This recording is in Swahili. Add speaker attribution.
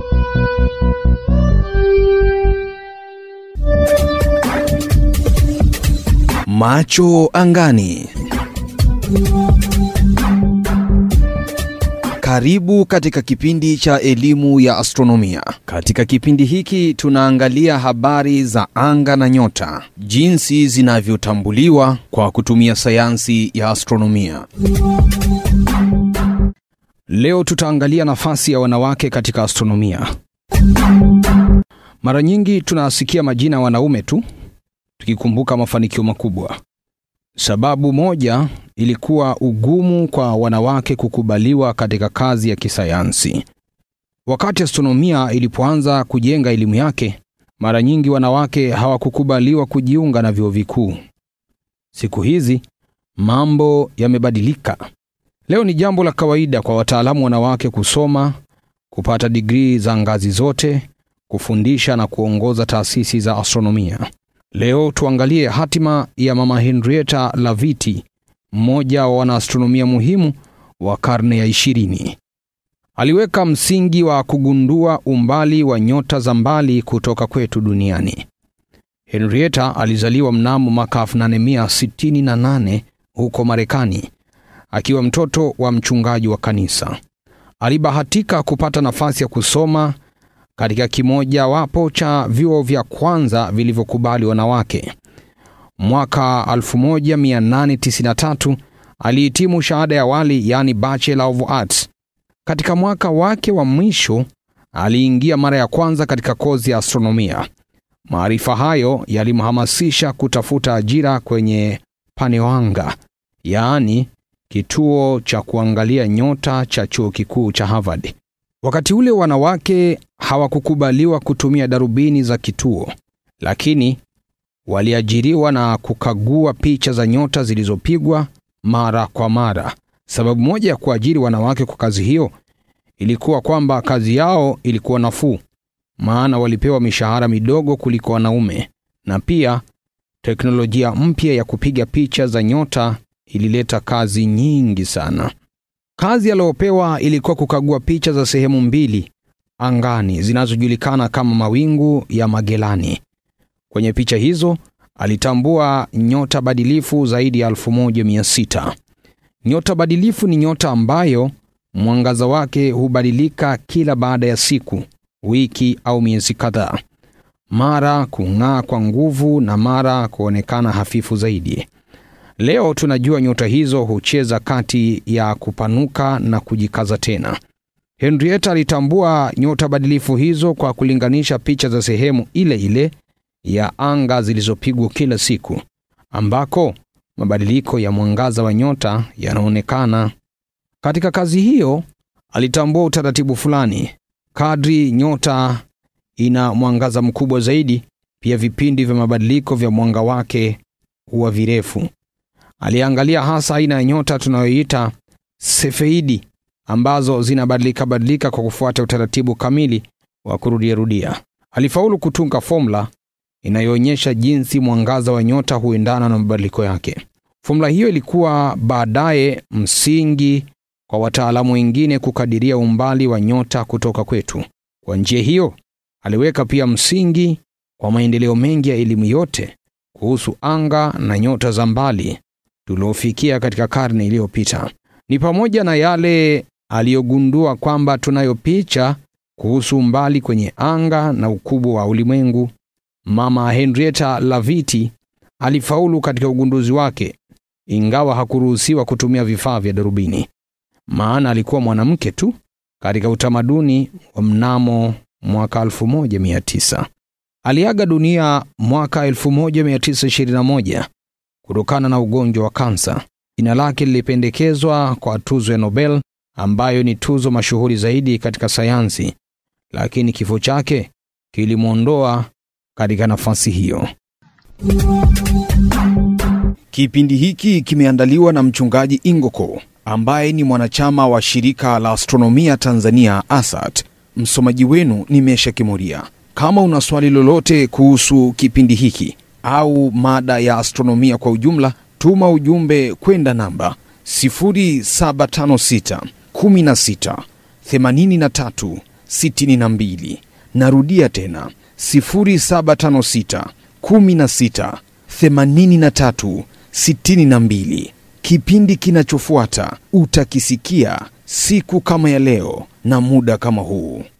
Speaker 1: Macho angani. Karibu katika kipindi cha elimu ya astronomia. Katika kipindi hiki tunaangalia habari za anga na nyota, jinsi zinavyotambuliwa kwa kutumia sayansi ya astronomia. Leo tutaangalia nafasi ya wanawake katika astronomia. Mara nyingi tunasikia majina ya wanaume tu tukikumbuka mafanikio makubwa. Sababu moja ilikuwa ugumu kwa wanawake kukubaliwa katika kazi ya kisayansi. Wakati astronomia ilipoanza kujenga elimu yake, mara nyingi wanawake hawakukubaliwa kujiunga na vyuo vikuu. Siku hizi mambo yamebadilika. Leo ni jambo la kawaida kwa wataalamu wanawake kusoma, kupata digrii za ngazi zote, kufundisha na kuongoza taasisi za astronomia. Leo tuangalie hatima ya Mama Henrietta Laviti, mmoja wa wanaastronomia muhimu wa karne ya ishirini. Aliweka msingi wa kugundua umbali wa nyota za mbali kutoka kwetu duniani. Henrietta alizaliwa mnamo mwaka 1868 huko Marekani, akiwa mtoto wa mchungaji wa kanisa. Alibahatika kupata nafasi ya kusoma katika kimojawapo cha vyuo vya kwanza vilivyokubali wanawake. Mwaka 1893 alihitimu shahada ya awali, yani Bachelor of Arts. Katika mwaka wake wa mwisho aliingia mara ya kwanza katika kozi ya astronomia. Maarifa hayo yalimhamasisha kutafuta ajira kwenye Paneoanga, yaani kituo cha kuangalia nyota cha chuo kikuu cha Harvard. Wakati ule wanawake hawakukubaliwa kutumia darubini za kituo, lakini waliajiriwa na kukagua picha za nyota zilizopigwa mara kwa mara. Sababu moja ya kuajiri wanawake kwa kazi hiyo ilikuwa kwamba kazi yao ilikuwa nafuu, maana walipewa mishahara midogo kuliko wanaume, na pia teknolojia mpya ya kupiga picha za nyota ilileta kazi nyingi sana. Kazi aliyopewa ilikuwa kukagua picha za sehemu mbili angani zinazojulikana kama mawingu ya Magelani. Kwenye picha hizo alitambua nyota badilifu zaidi ya 1600. Nyota badilifu ni nyota ambayo mwangaza wake hubadilika kila baada ya siku, wiki au miezi kadhaa, mara kung'aa kwa nguvu na mara kuonekana hafifu zaidi. Leo tunajua nyota hizo hucheza kati ya kupanuka na kujikaza tena. Henrietta alitambua nyota badilifu hizo kwa kulinganisha picha za sehemu ile ile ya anga zilizopigwa kila siku, ambako mabadiliko ya mwangaza wa nyota yanaonekana. Katika kazi hiyo alitambua utaratibu fulani. Kadri nyota ina mwangaza mkubwa zaidi, pia vipindi vya mabadiliko vya mwanga wake huwa virefu. Aliangalia hasa aina ya nyota tunayoita sefeidi ambazo zinabadilika badilika kwa kufuata utaratibu kamili wa kurudiarudia. Alifaulu kutunga fomula inayoonyesha jinsi mwangaza wa nyota huendana na mabadiliko yake. Fomula hiyo ilikuwa baadaye msingi kwa wataalamu wengine kukadiria umbali wa nyota kutoka kwetu. Kwa njia hiyo, aliweka pia msingi kwa maendeleo mengi ya elimu yote kuhusu anga na nyota za mbali tuliofikia katika karne iliyopita. Ni pamoja na yale aliyogundua kwamba tunayo picha kuhusu umbali kwenye anga na ukubwa wa ulimwengu. Mama Henrietta Laviti alifaulu katika ugunduzi wake, ingawa hakuruhusiwa kutumia vifaa vya darubini, maana alikuwa mwanamke tu katika utamaduni wa mnamo mwaka 1900. Aliaga dunia mwaka 1921 kutokana na ugonjwa wa kansa. Jina lake lilipendekezwa kwa tuzo ya Nobel ambayo ni tuzo mashuhuri zaidi katika sayansi, lakini kifo chake kilimwondoa katika nafasi hiyo. Kipindi hiki kimeandaliwa na mchungaji Ingoko ambaye ni mwanachama wa shirika la astronomia Tanzania ASAT. Msomaji wenu ni Mesha Kimuria. Kama una swali lolote kuhusu kipindi hiki au mada ya astronomia kwa ujumla, tuma ujumbe kwenda namba 0756 16 83 62. Narudia tena 0756 16 83 62. Kipindi kinachofuata utakisikia siku kama ya leo na muda kama huu.